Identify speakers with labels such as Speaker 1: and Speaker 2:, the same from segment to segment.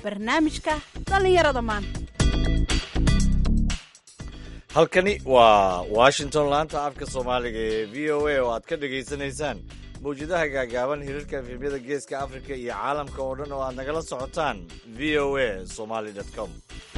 Speaker 1: barnaamijka dhallinyarada maanta
Speaker 2: halkani waa washington laanta afka soomaaliga ee v o a oo aad ka dhagaysanaysaan mawjadaha gaagaaban hirarka efemyada geeska afrika iyo caalamka oo dhan oo aad nagala socotaan v o a somaly com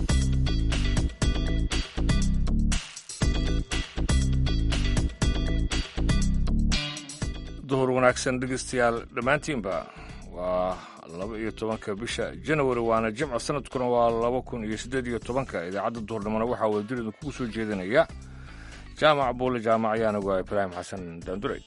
Speaker 3: duhur wanaagsan dhegeystayaal dhammaantiinba waa laba iyo tobanka bisha janawari waana jimco sanadkuna waa laba kun iyo siddeed iyo tobanka idaacadda duhurnimona waxaa wadadiridu kugu soo jeedinaya jaamac buule jaamac ayaanagu ah ibraahim xasan daanduray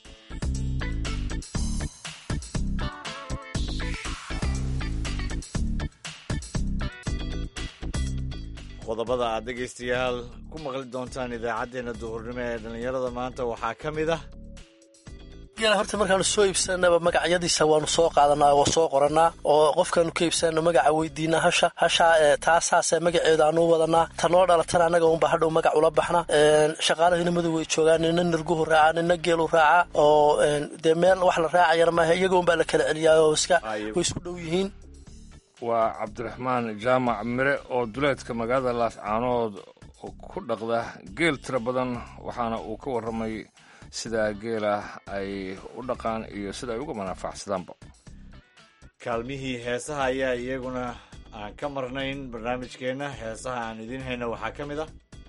Speaker 2: qodobada aad dhegaystayaal ku maqli doontaan idaacaddeenna duhurnimo ee dhallinyarada maanta waxaa ka mid ah
Speaker 4: gela horta markaanu soo iibsanaba magacyadiisa waanu soo qaadanaa oo soo qoranaa oo qofkaanu ka iibsanano magaca weydiinaa hasha hashaa taasaase magaceeda aanu wadanaa ta noo dhalatana annaga unba hadhow magac ula baxna shaqaalahina madow way joogaan nina nirguhu raacaa nina geelu raacaa oo dee meel wax la raacayana maaha iyaga unbaa la kala celiyaa oo iska way isku dhow yihiin
Speaker 3: waa cabdiraxmaan jaamac mire oo duleedka magaalada laascaanood ku dhaqda geel tiro badan waxaana uu ka warramay sidaa geela ay u dhaqaan iyo sida ay uga manaafacsadaanba
Speaker 2: kaalmihii heesaha ayaa iyaguna aan ka marnayn barnaamijkeenna heesaha aan idiin hayna waxaa ka mid ah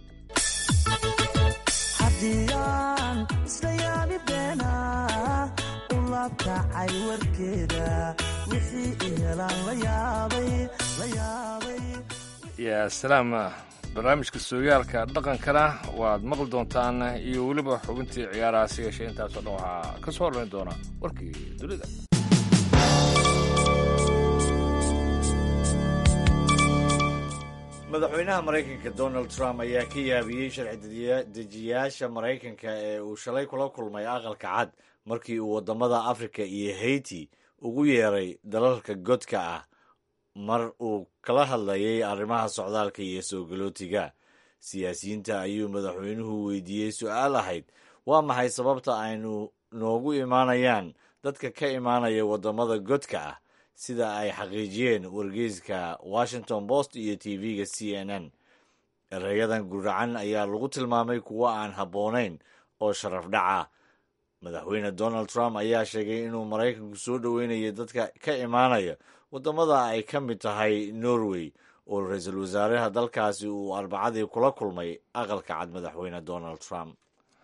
Speaker 5: haddiyaan isla yaabi beena u laabkacay warkeeda wixii i helaan la yaabay la yaabay
Speaker 3: yaa salaam barnaamijka sooyaalka dhaqankana waad maqli doontaan iyo weliba xubintii ciyaaraha si yeeshee intaasoo dhan waxaa ka soo hormayn doona warkii dunida
Speaker 2: madaxweynaha maraykanka donald trump ayaa ka yaabiyey sharci dejiyaasha maraykanka ee uu shalay kula kulmay aqalka cad markii uu waddamada afrika iyo haiti ugu yeeray dalalka godka ah mar uu kala hadlayay arrimaha socdaalka iyo soo galootiga siyaasiyiinta ayuu madaxweynuhu weydiiyey su-aal ahayd waa maxay sababta aynu noogu imaanayaan dadka ka imaanaya waddamada godka ah sida ay xaqiijiyeen wargeyska washington post iyo t v-ga c n n erayadan guracan ayaa lagu tilmaamay kuwo aan habboonayn oo sharaf dhaca madaxweyne donald trump ayaa sheegay inuu maraykanku soo dhoweynayo dadka ka imaanaya waddamada ay ka mid tahay norway oo ra-iisul wasaaraha dalkaasi uu arbacadii kula kulmay aqalka cad madaxweyne donald trump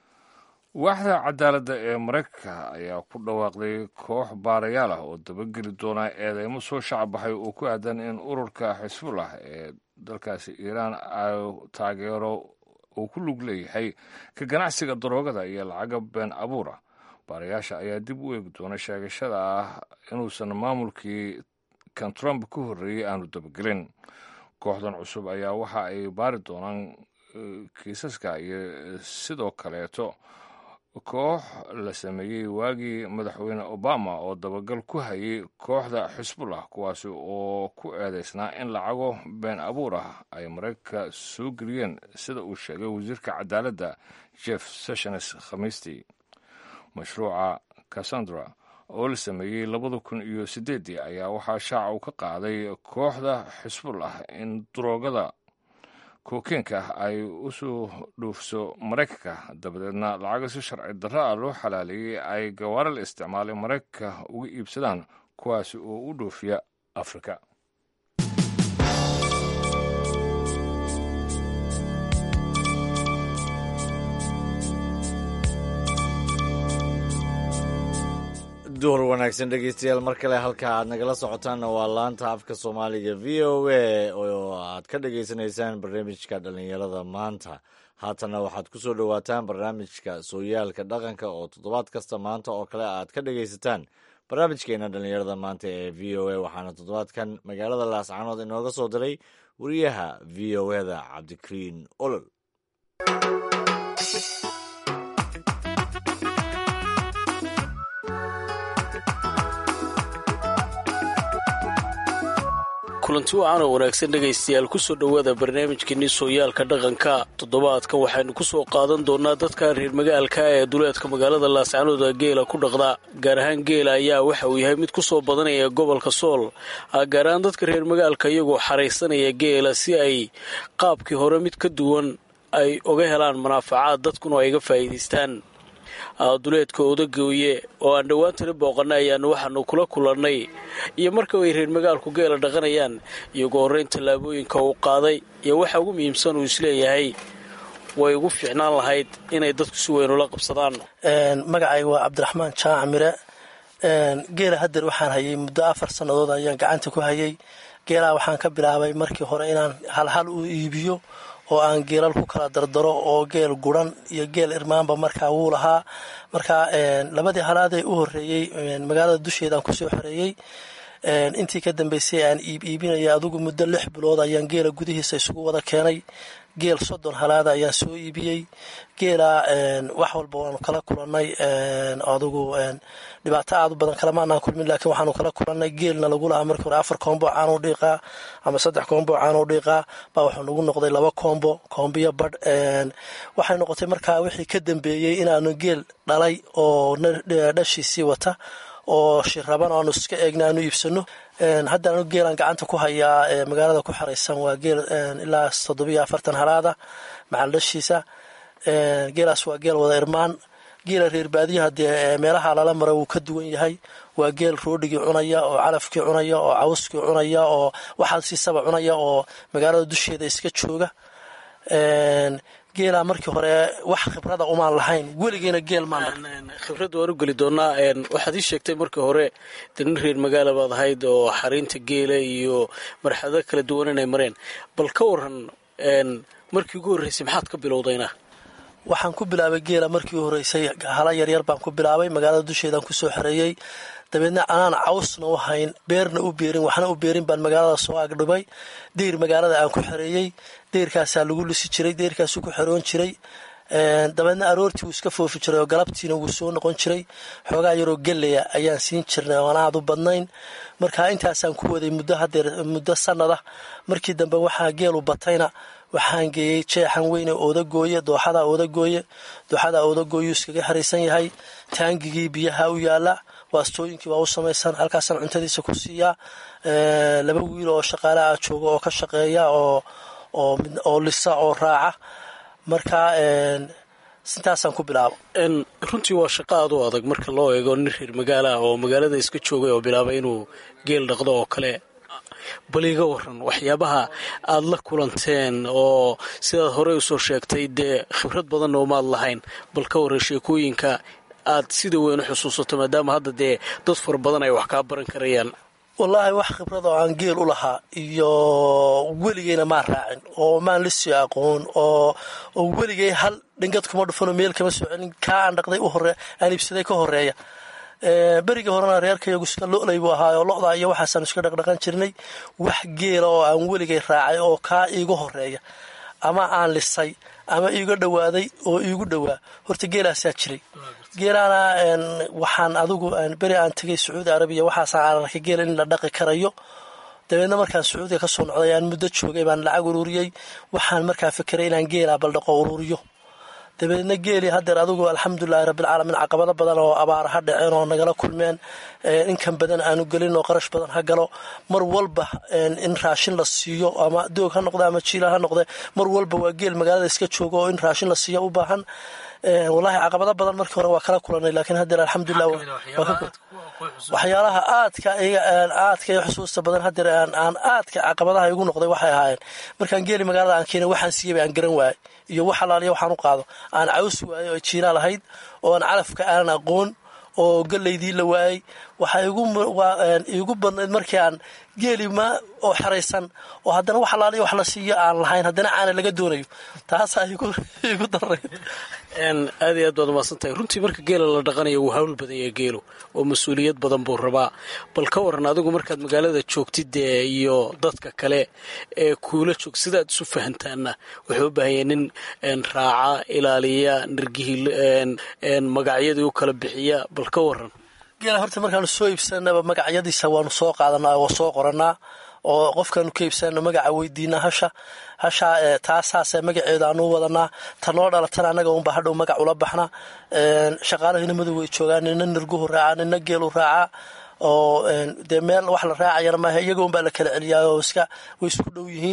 Speaker 3: waaxda cadaaladda ee maraykanka ayaa ku dhawaaqday koox baarayaal ah oo dabageli doona eedeymo soo shacbaxay oo ku aadan in ururka xisbullah ee dalkaasi iiraan ay taageero uu ku lug leeyahay ka ganacsiga daroogada iyo lacaga been abuura baarayaasha ayaa dib u eegi doona sheegashada ah inuusan maamulkii kan trump ka horreeyey aanu dabagelin kooxdan cusub ayaa waxa ay baari doonaan kiisaska iyo sidoo kaleeto koox la sameeyey waagii madaxweyne obama oo dabagal ku hayay kooxda xisbullah kuwaasi oo ku eedeysnaa in lacago been abuur ah ay maraykanka soo geliyeen sida uu sheegay wasiirka cadaaladda jeff sessions khamiistii mashruuca cassandra oo la sameeyey labada kun iyo siddeeddii ayaa waxaa shaaca uu ka qaaday kooxda xisbullah in daroogada kookeenka ah ay u soo dhuufso maraykanka dabadeedna lacaga si sharci darro ah loo xalaaleeyey ay gawaari la isticmaalay maraykanka uga iibsadaan kuwaasi oo u dhoofiya afrika
Speaker 2: duhur wanaagsan dhegeystayaal mar kale halka aad nagala socotaanna waa laanta afka soomaaliga v o a oo aad ka dhagaysanaysaan barnaamijka dhallinyarada maanta haatanna waxaad ku soo dhowaataan barnaamijka sooyaalka dhaqanka oo toddobaad kasta maanta oo kale aad ka dhagaysataan barnaamijkeena dhallinyarada maanta ee v o a waxaana toddobaadkan magaalada laascaanood inooga soo diray wariyaha v o eda cabdikariin olol
Speaker 6: kulanti wacan oo wanaagsan dhegaystayaal kusoo dhowaada barnaamijkeenii sooyaalka dhaqanka toddobaadka waxaynu kusoo qaadan doonaa dadka reer magaalka ee duleedka magaalada laascanooda geela ku dhaqda gaar ahaan geela ayaa waxa uu yahay mid kusoo badanaya gobolka sool gaar ahaan dadka reer magaalka iyagoo xaraysanaya geela si ay qaabkii hore mid ka duwan ay uga helaan manaafacaad dadkuna ay ga faa'iidaystaan duleedka odagooye oo aan dhowaantana booqana ayaanu waxaanu kula kulannay iyo marka ay reer magaalku geela dhaqanayaan iyagoo horreyn tallaabooyinka uu qaaday iyo waxa ugu muhiimsan uu isleeyahay way ugu fiicnaan lahayd inay dadku si weyn ula qabsadaan
Speaker 4: magacay waa cabdiraxmaan jaac mire geela hadeer waxaan hayay muddo afar sannadood ayaan gacanta ku hayay geelaha waxaan ka bilaabay markii hore inaan halhal u iibiyo oo aan geelal ku kala dardaro oo geel guran iyo geel irmaanba markaa wuu lahaa markaa labadii halaadee u horeeyey magaalada dusheedaan kusoo xoreeyey intii ka dambeysay aan iib iibinaya adugu muddo lix bilood ayaan geela gudihiisa isugu wada keenay geel soddon halaada ayaan soo iibiyey geela wax walba waanu kala kulannay adugu dhibaato aad u badan kalamaanaan kulmin laakiin waxaanu kala kulannay geelna lagu lahaa markii hore afar koombo caanuu dhiiqaa ama saddex koombo caanuu dhiiqaa baa wuxuu nagu noqday laba koombo koombiyo badh waxay noqotay markaa wixii ka dambeeyey inaanu geel dhalay oo dhashiisii wata oo shiraban aanu iska eegna aanu iibsano hadda anu geelaan gacanta ku hayaa magaalada ku xaraysan waa geel ilaa toddobiyo afartan halaada macal dhashiisa geelaas waa geel wada irmaan geela reer baadiyaha dee meelaha lala mara wuu ka duwan yahay waa geel roodhigii cunaya oo calafkii cunaya oo cawskii cunaya oo waxaasiisaba cunaya oo magaalada dusheeda iska jooga geelaa markii hore wax khibrada umaan lahayn weligeena geel maan
Speaker 6: khibradda waan u geli doonaa waxaad ii sheegtay markii hore de nin reer magaala baad ahayd oo xariinta geela iyo marxalado kala duwan inay mareen bal ka waran markii ugu horreysay maxaad ka bilowdayna
Speaker 4: waxaan ku bilaabay geela markii u horreysay hala yaryar baan ku bilaabay magaalada dusheedaan kusoo xoreeyey dabeedna anaan cawsna u hayn beerna u beerin waxna u beerin baan magaalada soo agdhibay deyr magaalada aan ku xoreeyey deyrkaasaa lagu lisi jiray deyrkaasuu ku xeroon jiray dabeedna aroortii wuu iska foofi jiray oo galabtiina wuu soo noqon jiray xoogaa yaroo geleya ayaan siin jirnay oon aad u badnayn marka intaasaan ku waday muddo hadeer muddo sanada markii dambe waxaa geelu batayna waxaan geeyey jeexan weyne oodagooye dooxada oodagooye dooxada oodagooyuu iskaga xariisan yahay taangigii biyaha u yaala waastooyinkii waa u samaysan halkaasaan cuntadiisa ku siiyaa laba wiil oo shaqaale ah jooga oo ka shaqeeya oo oo lisa oo raaca marka sintaasaan ku bilaabo
Speaker 6: runtii waa shaqo aad u adag marka loo eego nin reer magaala ah oo magaalada iska joogay oo bilaabay inuu geel dhaqdo oo kale bal iga waran waxyaabaha aad la kulanteen oo sidaad horey usoo sheegtay dee khibrad badanna umaad lahayn bal ka waran sheekooyinka aad sida weyn u xusuusato maadaama hadda dee dad fara badan ay wax kaa baran karayaan
Speaker 4: wallaahi wax khibrad oo aan geel u lahaa iyo weligeyna maan raacin oo maan lisii aqoon oo oo weligey hal dhingad kuma dhufanoo meel kama soo celin kaa aan dhaqday u hore aan iibsaday ka horeeya berigii horena reerkayagu iska lo'lay buu ahaa oo lo'da iyo waxaasaan iska dhaqdhaqan jirnay wax geela oo aan weligay raacay oo kaa iigu horeeya ama aan lisay ama iiga dhowaaday oo iigu dhowaa horta geelaasaa jiray geelaana waxaan adigu beri aan tegay sacuudi arabiya waxaasaan arkay geela in la dhaqi karayo dabeedna markaan sacuudiga kasoo noqday aan muddo joogay baan lacag ururiyey waxaan markaa fikiray inaan geelaa baldhaqo ururiyo dabeedna geelii hadeer adigu alxamdulilahi rabbilcaalamiin caqabado badan oo abaara ha dhaceen oo nagala kulmeen inkan badan aanu gelin oo qarash badan ha galo mar walba in raashin la siiyo ama doog ha noqde ama jiila ha noqde mar walba waa geel magaalada iska jooga oo in raashin la siiyo u baahan wallaahi caqabado badan markii hore waa kala kulanay laakiin hadeer alxamdulilah waxyaalaha aadka aadka iyo xusuusta badan hadeer aan aadka caqabadaha igu noqday waxay ahaayeen markaan geeli magaalada aan keenay waxaan siiyaba aan garan waayay iyo wax alaaliya waxaan u qaado aan cawsi waayay oo jiilaal ahayd oo aan calafka aanan aqoon oo galaydii la waayay waxaa iigu badnayd markii aan geeli ma oo xeraysan oo haddana wax alaaliya wax la siiyo aan lahayn haddana caana laga doonayo taasaa iigu darayd
Speaker 6: aad iyo aad baad umaasantahay runtii marka geela la dhaqanayo wuu hawl badan yahay geelu oo mas-uuliyad badan buu rabaa bal ka waran adigu markaad magaalada joogtid dee iyo dadka kale ee kuula joog sidaad isu fahantaana wuxuu u baahanya nin raaca ilaaliya nirgihii magacyadii u kala bixiya bal ka waran
Speaker 4: geela horta markaanu soo iibsanaba magacyadiisa waanu soo qaadanaa oo soo qoranaa oo qofkaanu ka iibsanayno magaca weydiina hasha hashaa taasaase magaceeda aanu wadanaa ta noo dhalatana annaga unba hadhow magac ula baxna shaqaalahina madow way joogaan nina nirguhu raacaa nina geelu raacaa oo dee meel wax la raacayana maaha iyaga unbaa la kala celiyaa oo iska way isku dhow yihiin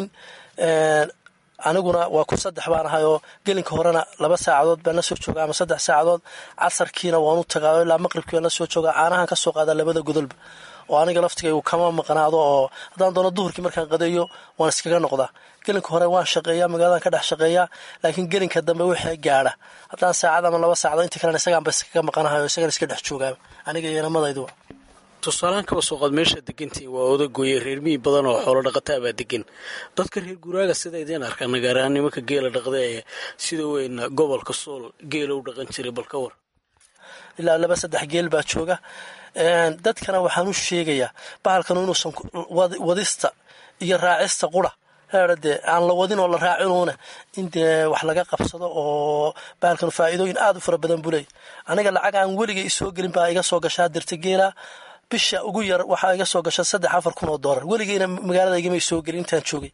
Speaker 4: aniguna waa ku saddex baan ahay oo gelinka horena laba saacadood baan la soo joogaa ama saddex saacadood casarkiina waan u tagaa ilaa maqribkii baan la soo joogaa caanahan ka soo qaadaa labada godolba oo aniga laftigaygu kama maqnaado oo haddaan doono duhurkii markaan qadeeyo waan iskaga noqdaa gelinka hore waan shaqeeyaa magaaladan ka dhex shaqeeyaa laakiin gelinka dambe wixii gaadha haddaan saacad ama laba saacadood inta kalena isagaanba iskaga maqanahay oo isagan iska dhex joogaa aniga iyo namadayduba
Speaker 6: tusaalahaan kaba soo qaad meesha degantiin waa odagooye reer miyi badan oo xoolo dhaqataa baa degan dadka reer guuraaga sida idiin arkaa nagaarahaan nimanka geela dhaqda ee sida weyn gobolka sool geela u dhaqan jiray bal ka war
Speaker 4: ilaa laba saddex geel baa jooga dadkana waxaan u sheegayaa bahalkanu inuusan wadista iyo raacista qura heerde aan la wadin oo la raacinuuna in dee wax laga qabsado oo bahalkanu faa'iidooyin aada u fara badan buu leey aniga lacag aan weliga isoo gelin baa iga soo gashaa dirta geela bisha ugu yar waxaa iga soo gasha saddex afar kun oo doolar weligeyna magaalada igama soo gelin intaan joogay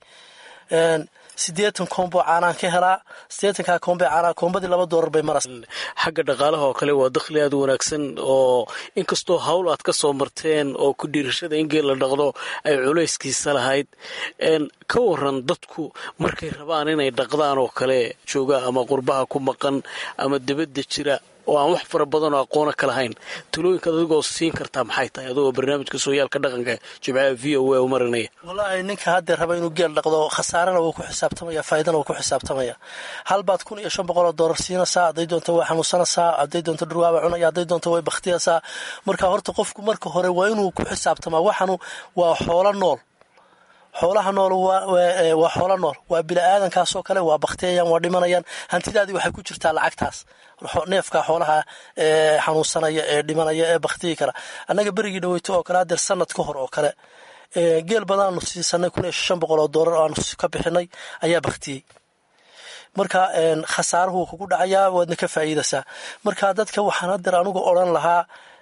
Speaker 4: sideetan koombo caanaan ka helaa sideetankaa koombe caanaa koombadii laba doolar bay maras
Speaker 6: xagga dhaqaalaha oo kale waa dakhli aada u wanaagsan oo inkastoo hawl aad ka soo marteen oo ku dhiirashada in geel la dhaqdo ay culayskiisa lahayd ka waran dadku markay rabaan inay dhaqdaan oo kale jooga ama qurbaha ku maqan ama dibadda jira oo aan wax fara badan oo aqoona ka lahayn talooyinkaad adigoo siin kartaa maxay tahay adigoo barnaamijka sooyaalka dhaqanka jimcaha v o a u marinaya
Speaker 4: wallaahi ninka haddee raba inuu geel dhaqdo khasaarana wuu ku xisaabtamaya faa'iidana wuu ku xisaabtamaya halbaad kun iyo shan boqol oo doolar siinaysaa hadday doonto way xanuunsanaysaa hadday doonto dhurwaaba cunaya hadday doonto way bakhtiyaysaa marka horta qofku marka hore waa inuu ku xisaabtamaa waxanu waa xoolo nool xoolaha nool waa xoolo nool waa bili-aadankaasoo kale waa baktiyayaan waa dhimanayaan hantidaadii waxay ku jirtaa lacagtaas neefka xoolaha ee xanuunsanaya ee dhimanaya ee baktiyi kara annaga berigii dhaweyto oo kale hadeer sanad ka hor oo kale geel badanaanu siisanay kun iyo shan boqol oo doolar oo aanu ka bixinay ayaa baktiyey marka khasaaruhu kugu dhacayaa waadna ka faa'iidaysaa marka dadka waxaan hadeer anugu odran lahaa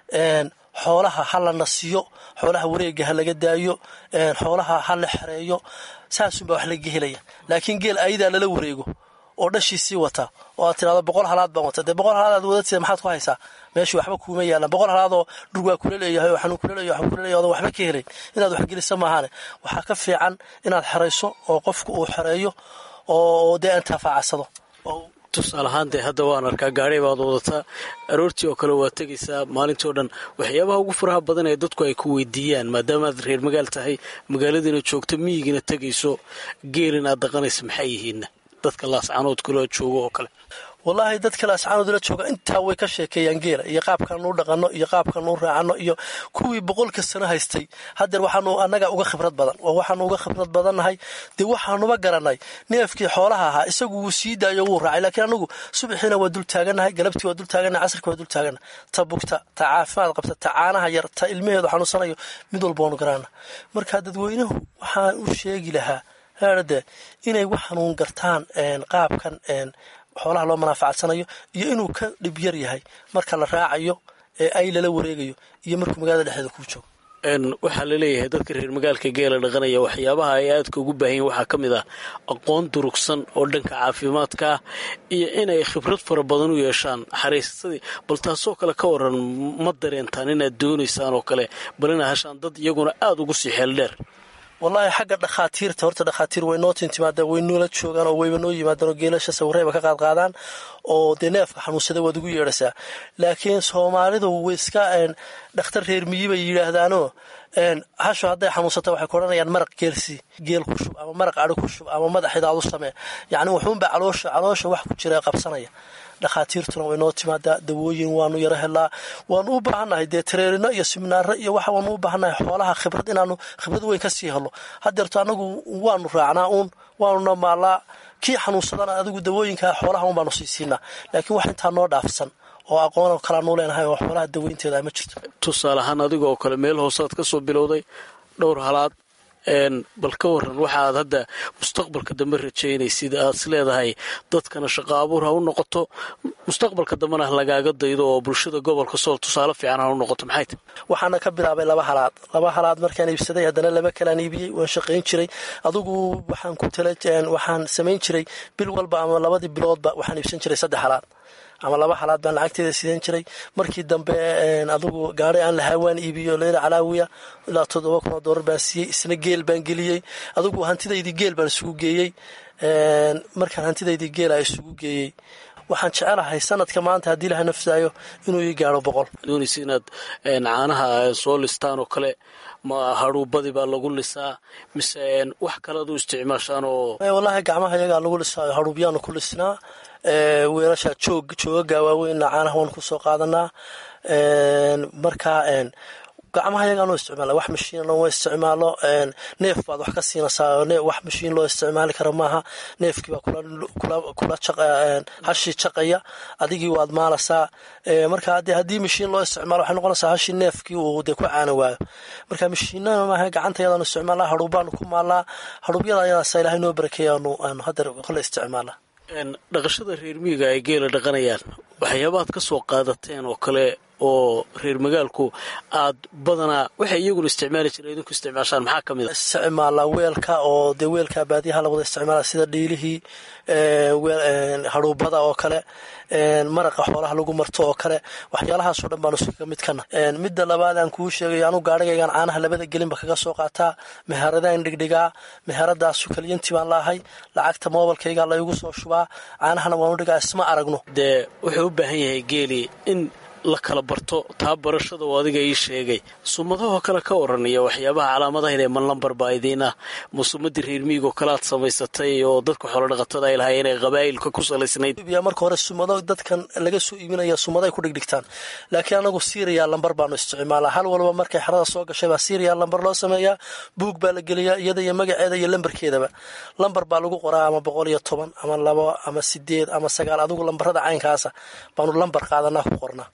Speaker 4: xoolaha ha la nasiyo xoolaha wareega ha laga daayo xoolaha ha la xereeyo saasunbaa wax laga helaya laakiin geel ayadaa lala wareego oo dhashiisii wata oo aad tirahdo boqol halaad baan wata dee boqol halaad aad wadatida maxaad ku haysaa meeshii waxba kuuma yaalan boqol halaadoo dhurwaa kula leeyahay oo xanuun kula leeyahay waxba kula leeyahay odan waxba ka helayn inaad wax gelisa maahaane waxaa ka fiican inaad xerayso oo qofku uu xereeyo oo dee intaafacadsado
Speaker 6: tusaale ahaan dee hadda waan arkaa gaadhay baad wadataa aroortii oo kale waad tegaysaa maalintii o dhan waxyaabaha ugu faraha badan ee dadku ay ku weydiiyaan maadaamaad reer magaal tahay magaaladiina joogto miyigiina tegayso geelin aad dhaqanaysa maxay yihiinna dadka laascanood kula joogo oo kale
Speaker 4: wallaahi dadka laascaanoodla jooga intaa way ka sheekeeyaan geela iyo qaabkaan u dhaqanno iyo qaabkaan u raacano iyo kuwii boqolka sano haystay hadeer waxaanu annaga uga khibrad badan oo waxaanu uga khibrad badannahay dee waxaanuba garanay neefkii xoolaha ahaa isagu wuu sii daayo wuu raacay laakiin anagu subaxiina waa dul taagannahay galabtii waa dul taagannahay casarkii waa dul taagannahay ta bugta ta caafimaad qabta ta caanaha yar ta ilmaheedu xanuunsanayo mid walba waanu garanna marka dadweynuhu waxaan u sheegi lahaa haade inay waxanuun gartaan qaabkan xoolaha loo manaafacadsanayo iyo inuu ka dhib yar yahay marka la raacayo ee ay lala wareegayo iyo markuu magaalada dhexdeeda kuu joogo
Speaker 6: waxaa laleeyahay dadka reer magaalka geela dhaqanaya waxyaabaha ay aadka ugu baahan yihin waxaa ka mid ah aqoon durugsan oo dhanka caafimaadka ah iyo inay khibrad fara badan u yeeshaan xariisadii bal taasoo kale ka waran ma dareentaan inaad doonaysaan oo kale bal inaad heshaan dad iyaguna aada ugu sii xeel dheer
Speaker 4: wallaahi xagga dhakhaatiirta horta dhakhaatiir way noo tintimaadaan way noola joogaan oo wayba noo yimaadaan oo geelasha sawirayba ka qaadqaadaan oo dee neefka xanuunsada waad ugu yeedhasaa laakiin soomaalidu way iska dhakhtar reer miyi bay yidhaahdaanoo hasho hadday xanuunsata waxay ku odhanayaan maraq geelsi geel ku shub ama maraq adhi ku shub ama madaxidaad u samee yacni wuxuunba caloosha caloosha wax ku jira qabsanaya dhakhaatiirtuna way noo timaadaa dawooyin waanu yaro helaa waanu u baahannahay dee tareerino iyo siminaaro iyo waxa waanu u baahannahay xoolaha khibrad inaanu khibrad weyn ka sii helo hadeerto anagu waanu raacnaa uun waanuna maallaa kii xanuunsadana adigu dawooyinka xoolaha un baanu sii siinaa laakiin wax intaa noo dhaafsan oo aqoon kalaanu leenahay oo xoolaha daweynteeda ma jirto
Speaker 6: tusaale ahaan adiga oo kale meel hoosaad ka soo bilowday dhowr halaad bal ka waran waxaad hadda mustaqbalka dambe rajaynaysid aad is leedahay dadkana shaqo abuur ha u noqoto mustaqbalka dambena ha lagaaga daydo oo bulshada gobolka sool tusaale fiican ha u noqoto maxay tahy
Speaker 4: waxaana ka bilaabay laba halaad laba halaad markaan iibsaday haddana laba kalaan iibiyey waan shaqayn jiray adugu waxaan ku tala waxaan samayn jiray bil walba ama labadii biloodba waxaan iibsan jiray saddex halaad ama laba halaad baan lacagteeda sidan jiray markii dambe adugu gaari aan lahaa waan iibiyo leyla calaawiya ilaa toddoba kun oo doolar baan siiyey isna geel baan geliyey adugu hantidaydii geel baan isugu geeyey markaan hantidaydii geela isugu geeyey waxaan jecelahay sanadka maanta haddii laha nafsaayo inuu ii gaaro boqol
Speaker 6: doonaysa inaad caanaha soo listaan oo kale ma hadhuubadii baa lagu lisaa mise wax kale ad u isticmaashaan oo
Speaker 4: wallaahi gacmaha iyagaa lagu lisaayo hadhuubyaanu ku lisnaa weelasha joog joogaga waaweynna caanaha waan kusoo qaadanaa markaa gacmaha yagaanoo isticmaala wax mashiinna wa isticmaalo neef baad wax ka siinaysaa wax mashiin loo isticmaali kara maaha neefkii baa kula hashii jaqaya adigii waad maalaysaa marka de haddii mashiin loo isticmaalo waxay noqonaysaa hashii neefkii uu dee ku caana waayo marka mashiinana maaha gacanta yadaanu isticmaalaa hadhuubbaanu ku maalnaa hadhuubyada ayadaasa ilaahay noo barakeeya aanu haddeer kole isticmaalaa
Speaker 6: dhaqashada reer miyiga ay geela dhaqanayaan waxyaabaad ka soo qaadateen oo kale oo reer magaalku aad badanaa waxay iyaguna isticmaali jireen idinku isticmaashaan maxaa ka mid a
Speaker 4: isticmaalaa weelka oo dee weelka baadiyaha la wada isticmaala sida dhiilihii hadhuubada oo kale maraqa xoolaha lagu marto oo kale waxyaalahaasoo dhan baanu iskaga mid kana midda labaad aan kuu sheegay anu gaarigaygaan caanaha labada gelinba kaga soo qaataa meheradaan dhigdhigaa meheradaasu kaliyantii baan laahay lacagta moobalkaygaa laygu soo shubaa caanahana waanu dhigaa isma aragno
Speaker 6: dee wuxuu u baahan yahay geeli in la kala barto taa barashada oo adiga ii sheegay sumadahoo kale ka waranaya waxyaabaha calaamadaha inay manlambar baa idiin ah musumadii reer miigoo kale aad samaysatay oo dadka xoolodhaqatada ay lahaayeen ee qabaa'ilka ku salaysnayd
Speaker 4: marka hore sumado dadkan laga soo iibinaya sumaday ku dhigdhigtaan laakiin anagu siriya lambar baanu isticmaalaa hal walba markay xerada soo gashay baa siriya lambar loo sameeyaa buug baa la geliyaa iyada iyo magaceeda iyo lambarkeedaba lambar baa lagu qoraa ama boqol iyo toban ama labo ama sideed ama sagaal adigu lambarada caynkaasa baanu lambar qaadanaa ku qornaa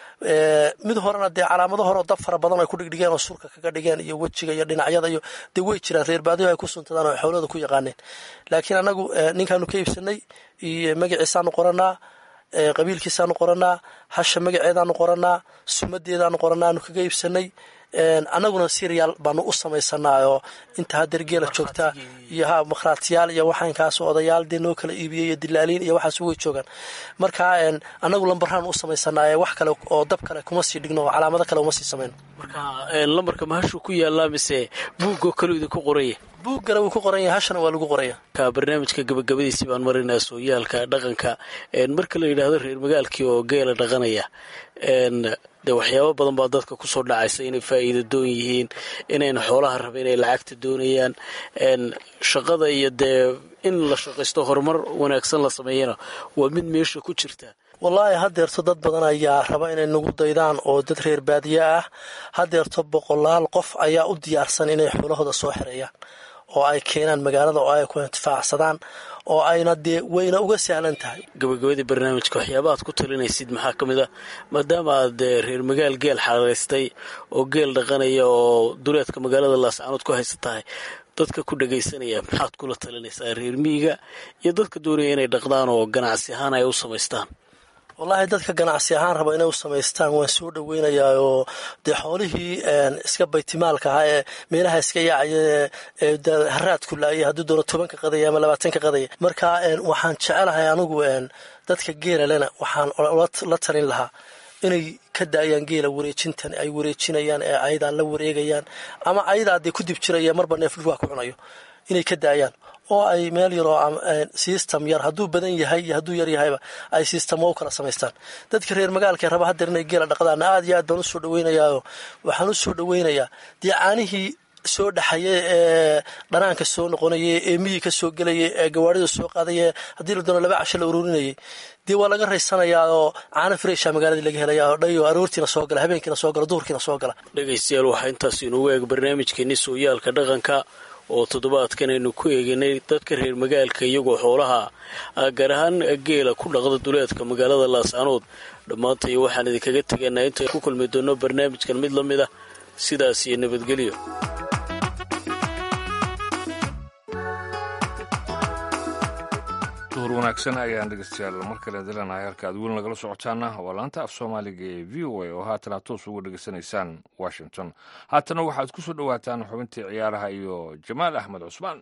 Speaker 4: mid horena dee calaamado hore oo dab fara badan ay ku dhigdhigeen oo surka kaga dhigeen iyo wejiga iyo dhinacyada iyo dee way jiraan reer baadiyo ay ku suntadaan oo xowlada ku yaqaaneen laakiin anagu ninkaanu ka iibsanay iyo magaciisaanu qoranaa qabiilkiisaanu qoranaa hasha magaceedaanu qoranaa sumadeedaanu qoranaa aanu kaga iibsanay annaguna siriyaal baanu u samaysanaa oo inta hadeer geela joogtaa iyo ha makhraatiyaal iyo waxaankaas odayaal dee noo kala iibiyey iyo dilaaliin iyo waxaas way joogaan marka annagu lambarhaan u samaysanaa wax kale oo dab kale kuma sii dhigno oo calaamado kale uma sii samayno
Speaker 6: marka lambarka mahashuu ku yaallaa mise buugoo kaleu idinku qoraya
Speaker 4: buuggana wuu ku qoran yahay hashana waa lagu qoraya
Speaker 6: ka barnaamijka gabagabadiisii baan marinaa sooyaalka dhaqanka marka la yidhaahdo reer magaalkii oo geela dhaqanaya dee waxyaabo badan baa dadka kusoo dhacaysa inay faa'iida doon yihiin inayna xoolaha raba inay lacagta doonayaan shaqada iyo dee in la shaqaysto horumar wanaagsan la sameeyana waa mid meesha ku jirta
Speaker 4: wallaahi hadeerto dad badan ayaa raba inay nagu daydaan oo dad reer baadiye ah hadeerto boqolaal qof ayaa u diyaarsan inay xoolahooda soo xereeyaan oo ay keenaan magaalada oo ay ku intifaacsadaan oo ayna dee wayna uga sahlan tahay
Speaker 6: gabagabadii barnaamijka waxyaaba aad ku talinaysid maxaa ka mid a maadaama aad reer magaal geel xaraystay oo geel dhaqanaya oo duleedka magaalada laascaanood ku haysa tahay dadka ku dhagaysanaya maxaad kula talinaysaa reer miyiga iyo dadka doonaya inay dhaqdaan oo ganacsi ahaan ay u samaystaan
Speaker 4: wallaahi dadka ganacsi ahaan raba inay u samaystaan waan soo dhoweynayaa oo dee xoolihii iska baytimaalka ahaa ee meelaha iska yaacaya ee haraadku laayay hadduu doono tobanka qadaya ama labaatanka qadaya marka waxaan jecelahay anigu dadka geela lena waxaan la talin lahaa inay ka daayaan geela wareejintan ay wareejinayaan ee ayadaa la wareegayaan ama ayadaa dee ku dib jiraya marba neef dhulkaa ku cunayo inay ka daayaan oo ay meel yaroo system yar hadduu badan yahay iyo hadduu yar yahayba ay systemo u kala samaystaan dadka reer magaalka raba hadeer inay geela dhaqdaana aad iyo aad baan usoo dhaweynayaa waxaan usoo dhaweynayaa dee caanihii soo dhaxaya ee dhanaanka soo noqonaya ee miyi ka soo gelaya ee gawaarida soo qaadaya haddii la doono laba casho la ururinayay dee waa laga raysanayaa oo caano fresha magaaladii laga helaya oo dhayo aroortiina soo gala habeenkiina soo gala duhurkiina soo gala
Speaker 6: dhegaystayaal waxaa intaas inugu eeg barnaamijkeeni sooyaalka dhaqanka oo toddobaadkan aynu ku eeganay dadka reer magaalka iyagoo xoolaha gaar ahaan geela ku dhaqda duleedka magaalada laascaanood dhammaantay waxaan idinkaga tegaynaa inta ku kulmi doono barnaamijkan mid la mid ah sidaas iyo nabadgelyo
Speaker 3: wanaagsan ayaan dhegeystayaal mar kale dilanahay halka aad weli nagala socotaana waa laanta af soomaaliga ee v o a oo haatan aad toos uga dhegeysanaysaan washington haatana waxaad ku soo dhowaataan xubintii ciyaaraha iyo jamaal axmed cusmaan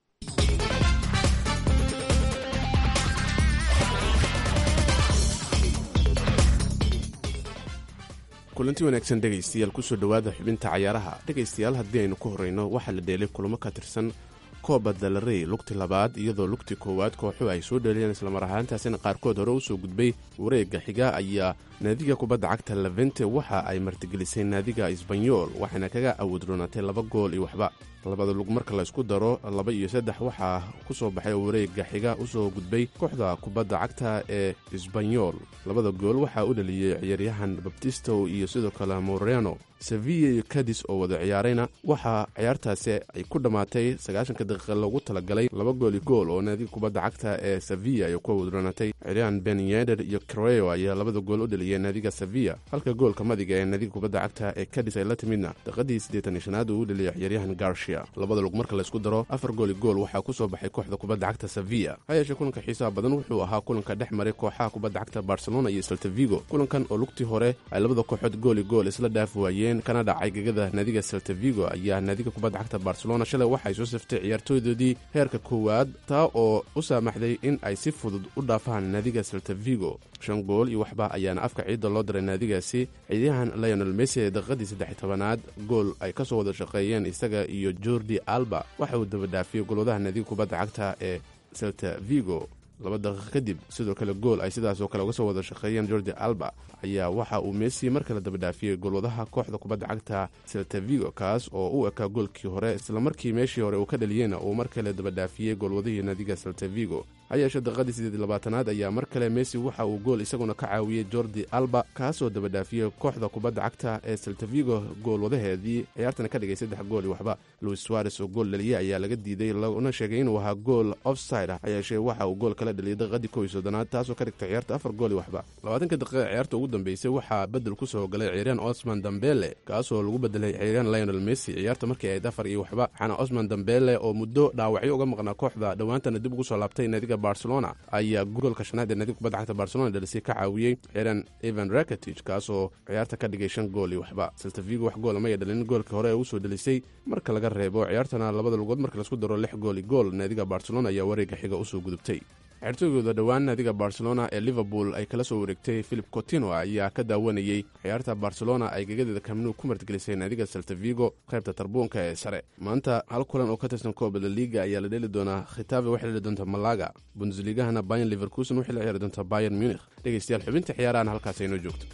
Speaker 7: kulanti wanaagsan dhegaystayaal kusoo dhowaada xubinta cayaaraha dhegaystayaal haddii aynu ku horrayno waxaa la dheelay kulamo ka tirsan kooba dalarey lugti labaad iyadoo lugti koowaad kooxu ay soo dheelayeen islamar ahaantaasina qaarkood hore u soo gudbay wareegga xiga ayaa naadiga kubadda cagta levente waxa ay martigelisay naadiga isbanyool waxayna kaga awoodroonatay laba gool iyo waxba labada lug marka laysku daro laba iyo saddex waxaa ku soo baxay oo wareegga xiga u soo gudbay kooxda kubadda cagta ee isbanyool labada gool waxaa u dhaliyey ciyaaryahan babtisto iyo sidoo kale moreno sevilla iyo kadis oo wada ciyaarayna waxaa ciyaartaasi ay ku dhammaatay sagaashanka daqiiqa loogu talagalay laba gool iyo gool oo naadiga kubadda cagta ee sevilla ay ku awoodroonatay ciyaaryahan ben yeder iyo creo ayaa labada gool u dhaliyey naadiga sevilla halka goolka madiga ee naadiga kubadda cagta ee kadis ay la timidna daqiiqadii siddeetan iyo shanaad uu u dhaliyey ciyaaryahan garshia labada lug marka laysku daro afar gooli gool waxaa ku soo baxay kooxda kubadda cagta sevilla ha yeeshee kulanka xiisaha badan wuxuu ahaa kulanka dhex maray kooxaha kubadda cagta barcelona iyo saltavigo kulankan oo lugtii hore ay labada kooxood gooli gool isla dhaaf waayeen kana dhacay gegada naadiga saltavigo ayaa naadiga kubadda cagta barcelona shalay waxay soo saftay ciyaartooydoodii heerka koowaad taa oo u saamaxday in ay si fudud u dhaafaan naadiga saltavigo shan gool iyo waxba ayaana afka ciidda loo diray naadigaasi ciidayahan lionel messi ee daqiiqadii saddex tobanaad gool ay ka soo wada shaqeeyeen isaga iyo jordi alba waxa uu daba dhaafiyey golwadaha naadiga kubadda cagta ee selta vigo laba daqiiq kadib sidoo kale gool ay sidaasoo kale uga soo wada shaqeeyeen jordi alba ayaa waxa uu messi mar kale daba dhaafiyey golwadaha kooxda kubadda cagta selta vigo kaas oo u ekaa goolkii hore islamarkii meeshii hore uu ka dhaliyeyna uu mar kale daba dhaafiyey golwadihii naadiga selta vigo ha yeeshee daqiiqadii siddeed labaatanaad ayaa mar kale messi waxa uu gool isaguna ka caawiyey jordi alba kaasoo daba dhaafiyey kooxda kubadda cagta ee seltavigo goolwadaheedii ciyaartana ka dhigay saddex gool iyo waxba luis suares oo gool dhaliyey ayaa laga diiday laguna sheegay inuu ahaa gool offside ah ha yeeshee waxa uu gool kala dhaliyay daqiiqadii kow iyo soddonaad taasoo ka dhigtay ciyaarta afar gool iyo waxba labaatanka daqiiqa ciyaarta ugu dambeysay waxaa bedel ku soo galay ciyaaryahan osman dambele kaasoo lagu bedelay ciyaaryahan lionel messi ciyaarta markii ayd afar iyo waxba waxaana osman dambele oo muddo dhaawacyo uga maqnaa kooxda dhowaantana dib ugu soo laabtay naadiga barcelona ayaa goolka shanaad ee naadiga kubadda cagta barcelona dhalisay ka caawiyey ciyaaryahan evan rakatich kaasoo ciyaarta ka dhigay shan gool iyo waxba seltavigo wax goola maya dhalin goolkii hore ee usoo dhalisay marka laga reebo ciyaartana labada lugood marka laisku daro lix gool iyo gool naadiga barcelona ayaa wareegga xiga usoo gudubtay ciyaartooygooda dhowaan naadiga barcelona ee liverpool ay kala soo wareegtay philip cotino ayaa ka daawanayey ciyaarta barcelona ay gegadeeda kamnu ku martigelisay naadiga saltavigo qaybta tarbuunka ee sare maanta hal kulan oo ka tirsan kooba la liga ayaa la dheli doonaa khitabe waxay dheli doontaa malaga bundesligahana bayan liverkusen waxay la ciyaari doontaa bayan munich dhegeystayaal xubinta ciyaarahan halkaas aynoo joogto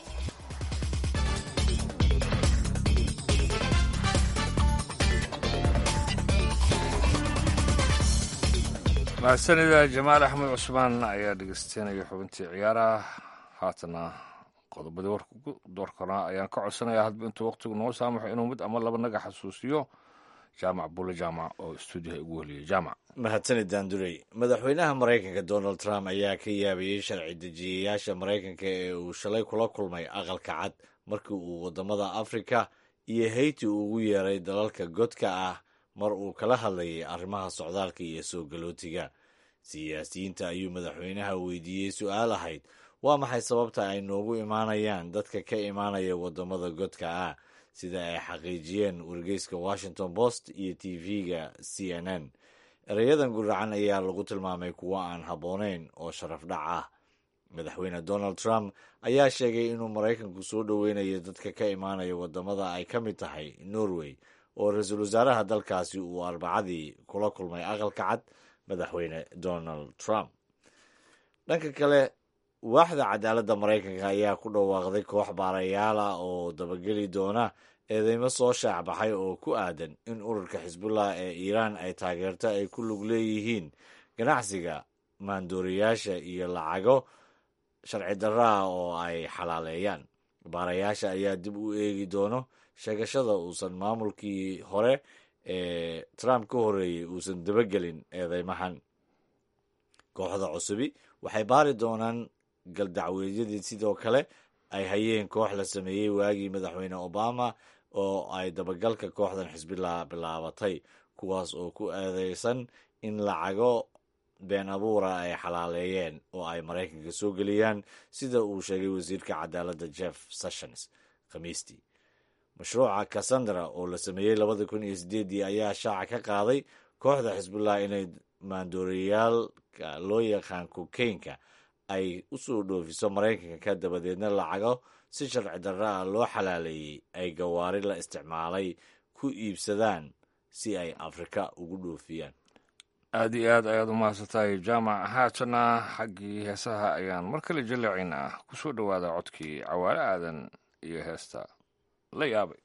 Speaker 3: mahadsanida jamaal axmed cusmaan ayaa dhegeystanaya xubintii ciyaaraha haatana qodobadii warka ugu doorkanaa ayaan ka codsanayaa hadba intuu waqtigu noo saamaxo inuu mid ama laba naga xasuusiyo jaamac bulle jaamac oo stuudiyaha ugu weliyay jaamac
Speaker 2: mahadsanid daandurey madaxweynaha maraykanka donald trump ayaa ka yaabayey sharci dejiyayaasha maraykanka ee uu shalay kula kulmay aqalka cad markii uu waddamada afrika iyo hayti ugu yeeray dalalka godka ah mar uu kala hadlayay arrimaha socdaalka iyo soo galootiga siyaasiyiinta ayuu madaxweynaha weydiiyey su-aal ahayd waa maxay sababta ay noogu imaanayaan dadka ka imaanaya waddamada godka ah sida ay xaqiijiyeen wargeyska washington post iyo t v-ga c n n ereyadan guracan ayaa lagu tilmaamay kuwo aan habboonayn oo sharaf dhac ah madaxweyne donald trump ayaa sheegay inuu maraykanku soo dhoweynayo dadka ka imaanaya waddamada ay ka mid tahay norway oo ra-iisul wasaaraha dalkaasi uu arbacadii kula kulmay aqalka cad madaxweyne donald trump dhanka kale waaxda cadaaladda maraykanka ayaa ku dhawaaqday koox baarayaal ah oo dabageli doona eedeymo soo shaacbaxay oo ku aadan in ururka xisbullah ee iiraan ay taageerto ay ku lug leeyihiin ganacsiga maandooriyaasha iyo lacago sharci darra ah oo ay xalaaleeyaan baarayaasha ayaa dib u eegi doono sheegashada uusan maamulkii hore ee trump ka horreeyey uusan dabagelin eedeymahan kooxda cusubi waxay baari doonaan galdacweedyadii sidoo kale ay hayeen koox la sameeyey waagii madaxweyne obama oo ay dabagalka kooxdan xisbillah bilaabatay kuwaas oo ku eedeysan in lacago been abuura ay xalaaleeyeen oo ay maraykanka soo geliyaan sida uu sheegay wasiirka cadaaladda jeff sessions khamiistii mashruuca cassandra oo la sameeyey labada kun iyo sideedii ayaa shaaca ka qaaday kooxda xisbullah inay maandooriyaalka loo yaqaan kokeynka ay u soo dhoofiso maraykanka dabadeedna lacago si sharci darra ah loo xalaaleeyey ay gawaari la isticmaalay ku iibsadaan si ay afrika ugu dhoofiyaan
Speaker 3: aada iyo aad ayaad u mahadsantahay jaamac haatana xaggii heesaha ayaan mar kale jaleecaynaa ku soo dhowaada codkii cawaale aadan iyo heesta la yaabay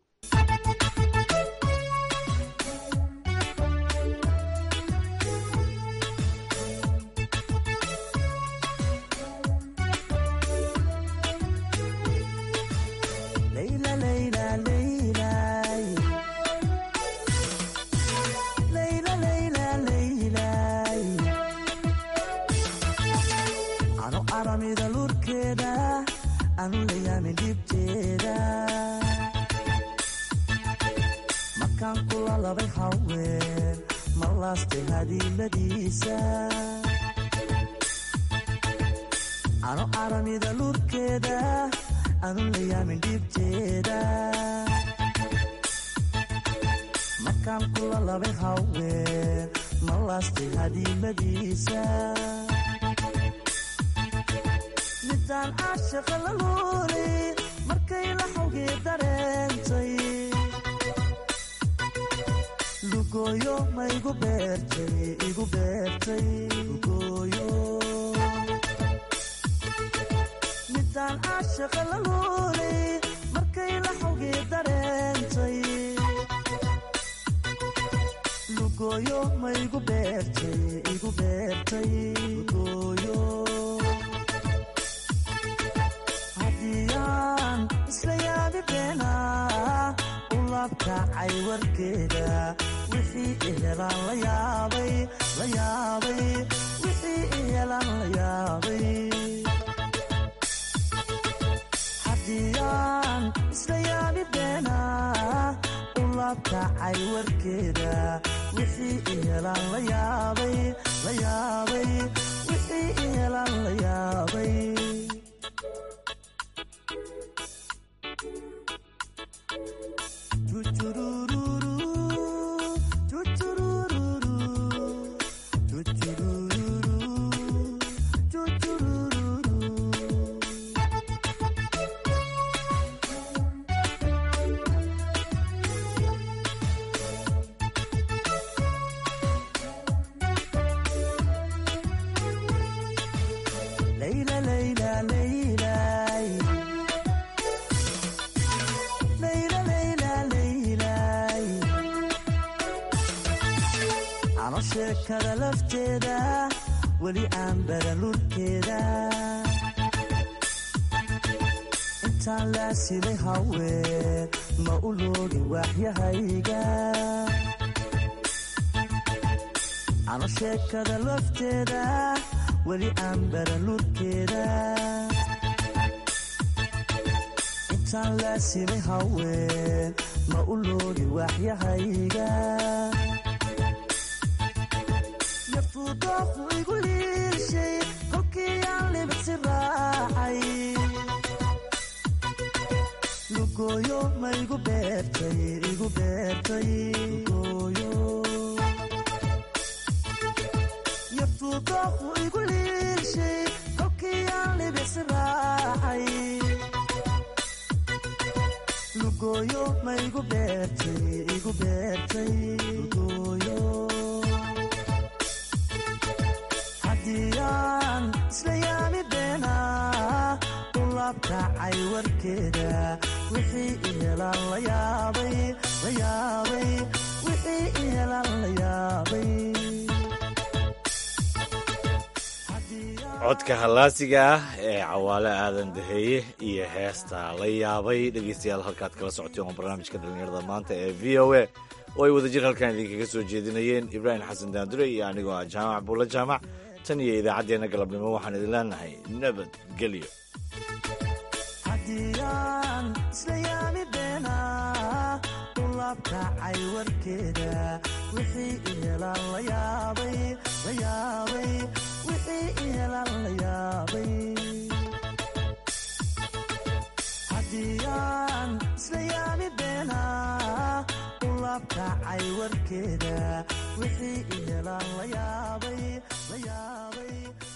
Speaker 5: Layla, Layla, Laylay. Layla, Layla, Laylay. Ano aramida lurkeeda anu layaamin dhibteeda markaan kula labay haween ma laastay hadiiladiisa ano aramida lurkeeda anu layaamin dhibteeda markaan kula labay haween ma laastay hadiimadiisa midaan caashaqa la luuli markay la xawgii dareentay lugooyo ma igu beertay igu beertay lugooyo midaan caashaqa la luuli markay la xawgii dareentay lugooyo ma igu beertay igu beertay lugooyo haddiyaan isla yaabi beenaa u labkacay warkeeda wixii ihelaan la yaabay la yaabay wixii ihelaan la yaabay haddiyaan isla yaabi beenaa u labkacay warkeeda wixii ihelaan la yaabay la yaabay wixii ihelaan la yaabay Layla, Layla, Laylay. Layla, Layla, Laylay. Ano sheekada lafteeda weli aan baran lurkeeda intaan laasimay haween ma u loogin waaxyahayga ano sheekada lafteeda weli aan baran lurkeeda intaan laasimay haween ma u loogin waaxyahayga yafuudoofu igu liishay kolkii aan libisi raacay lugooyo ma igu beertay igu beertay lugooyo yafuudoofu igu liishay kolkii aan libisi raacay lugooyo ma igu beertay igu beertay lugooyo haddiyaan isla yaami beenaa u labkacay warkeeda wixii ihelaan la yaabay la yaabay wixii ihelaan la yaabay
Speaker 2: codka hallaasiga ah ee cawaale aadan daheeye iyo heesta la yaabay dhegeystayaal halkaad kala socoteen waa barnaamijka dhallinyarada maanta ee v o a oo ay wadajir halkan idinkaga soo jeedinayeen ibraahim xasan daandure iyo anigoo ah jaamac buulla jaamac tan iyo idaacaddeenna galabnimo waxaan idin leenahay nabadgelyo
Speaker 5: haddiyaan isla yaami beenaa u ulaabkacay warkeeda wixii ihelaan la yaabay la yaabay wixii ihelaan la yaabay haddiyaan isla yaami beenaa ulaabkacay warkeeda wixii ihelaan la yaabay la yaabay